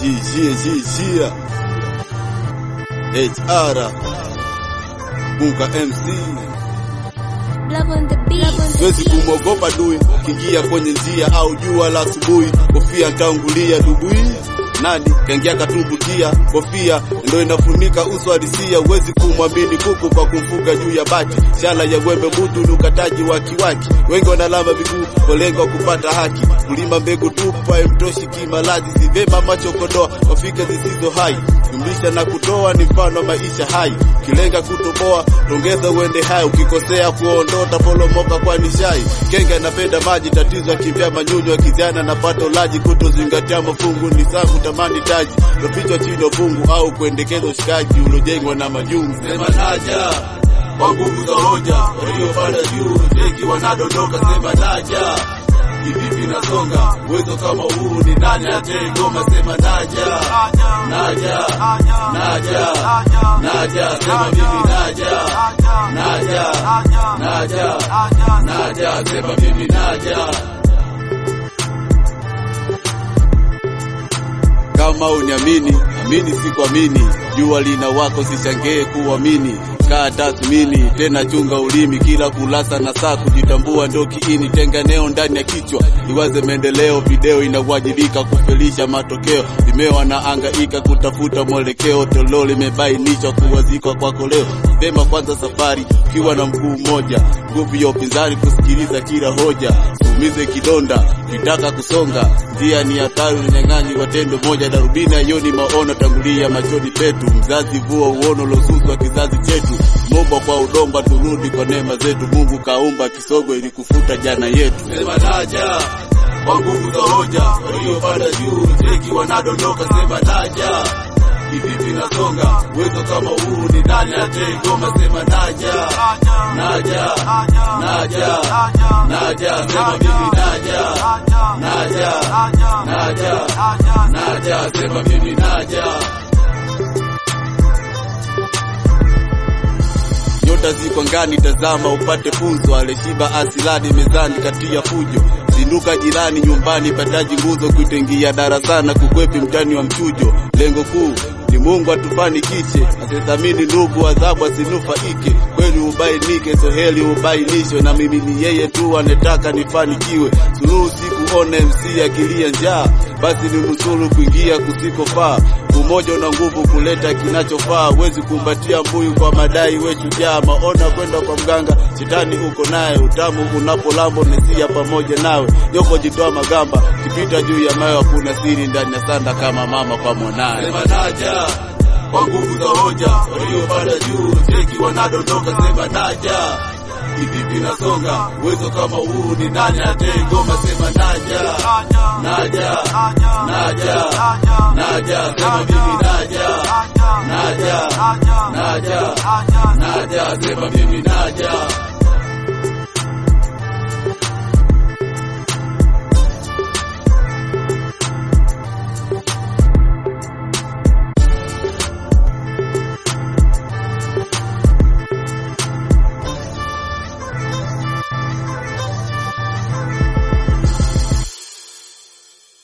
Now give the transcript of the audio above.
Jia jia jia HR Buka MC Love on the beat. Siwezi kumwogopa dui kingia kwenye njia au jua la asubuhi, kofia ntaungulia dubui nani kaingia katumbukia, kofia ndo inafunika uso halisia. Huwezi kumwamini kuku kwa kumfuga juu ya bati, shala ya wembe mutu ni ukataji wa kiwaki. Wengi wanalamba miguu kwa lengo wa kupata haki, kulima mbegu tupa imtoshi kimalaji, si vema macho kodoa kwa fikra zisizo hai. Jumlisha na kutoa ni mfano wa maisha hai, ukilenga kutoboa tongeza uende hai, ukikosea kuondota polomoka kwa nishai. Kenga inapenda maji, tatizo akimbia manyunyu, akizana na pato laji, kutozingatia mafungu ni safu tamani taji, topichwa chini fungu au kuendekeza ushikaji uliojengwa na majungu. Sema naja kwa nguvu za hoja, waliopanda juu teki wanadondoka. Sema naja kivipi nasonga, uwezo kama huu ni nani atengoma? Sema naja naja naja naja, sema mimi naja naja naja naja, sema mimi naja. Kama uniamini, amini si kuamini. Jua lina wako, sishangee kuamini. Kaa tathmini tena, chunga ulimi, kila kulasa na saa kujitambua ndo kiini. Tenga neo ndani ya kichwa, iwaze maendeleo. Video inawajibika kufelisha matokeo, vimeo na angaika kutafuta mwelekeo. Tolo limebainishwa kuwazikwa kwako leo. Vema kwanza safari ukiwa na mguu mmoja, nguvu ya upinzani kusikiliza kila hoja. Umize kidonda kitaka kusonga, njia ni hatari, unyang'anyi wa tendo moja. Darubini yoni maono tangulia machoni petu, mzazi vua uono losuswa kizazi chetu. Momba kwa udongo, turudi kwa neema zetu. Mungu kaumba kisogo ili kufuta jana yetu. Sema naja kwa nguvu za hoja, waliopanda juu teki wanadondoka. Sema naja kivipi nasonga, uwezo kama huu ni nani atengoma? Sema naja naja naja naja, sema mimi naja naja naja naja, sema mimi naja. Nyota ziko ngani, tazama upate funzo. Aleshiba asilani mezani, kati ya fujo zinduka jirani, nyumbani pataji nguzo, kuitengia darasana, kukwepi mtani wa mchujo. Lengo kuu ni Mungu atufanikiche, asithamini ndugu, adhabu asinufaike. Kweli ubainike, soheli ubainishwe, na mimi ni yeye tu anetaka nifanikiwe. Suluhu sikuona MC akilia njaa, basi ni nusuru kuingia kusikofaa. Umoja una nguvu kuleta kinachofaa, huwezi kumbatia mbuyu kwa madai, we shujaa. Maona kwenda kwa mganga, shetani uko naye, utamu unapolambo nesia pamoja nawe. Nyoko jitoa magamba, kipita juu ya mawe, hakuna siri ndani ya sanda kama mama kwa mwanaye. Sema naja kwa nguvu za hoja, waliopanda juu teki wanadondoka. Sema naja kivipi nasonga, uwezo kama huu ni nani atengoma? Sema naja naja naja naja, sema mimi naja naja naja naja, sema mimi naja